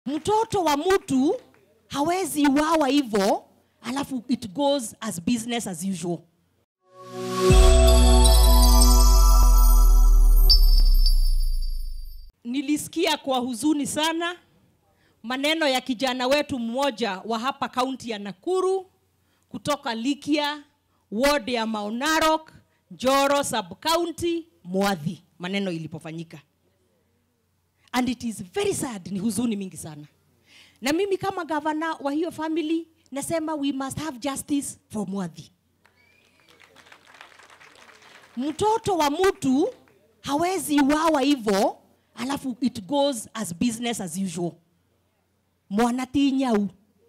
mtoto wa mtu hawezi uawa hivyo alafu it goes as business as usual nilisikia kwa huzuni sana maneno ya kijana wetu mmoja wa hapa kaunti ya nakuru kutoka likia ward ya maunarok joro sub county mwadhi maneno ilipofanyika and it is very sad ni huzuni mingi sana na mimi kama gavana wa hiyo family nasema we must have justice for mwadhi mtoto wa mtu hawezi uawa hivyo alafu it goes as business as usual mwana ti nyau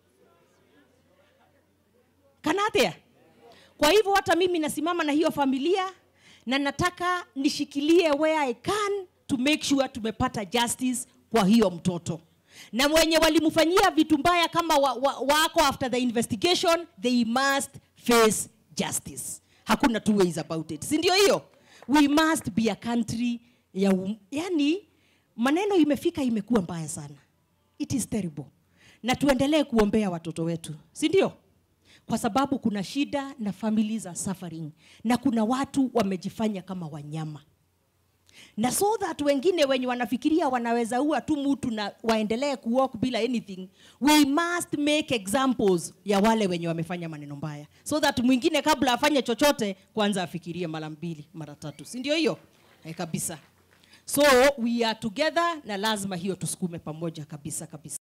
kana atia kwa hivyo hata mimi nasimama na hiyo familia na nataka nishikilie where I can to make sure tumepata justice kwa hiyo mtoto na mwenye walimfanyia vitu mbaya kama wa, wa, wako after the investigation they must face justice hakuna two ways about it si ndio hiyo we must be a country ya um, yani maneno imefika imekuwa mbaya sana it is terrible na tuendelee kuombea watoto wetu si ndio kwa sababu kuna shida na families are suffering na kuna watu wamejifanya kama wanyama na so that wengine wenye wanafikiria wanaweza ua tu mtu na waendelee kuwalk bila anything we must make examples ya wale wenye wamefanya maneno mbaya so that mwingine kabla afanye chochote kwanza afikirie mara mbili mara tatu si ndio hiyo eh, kabisa so we are together na lazima hiyo tusukume pamoja kabisa kabisa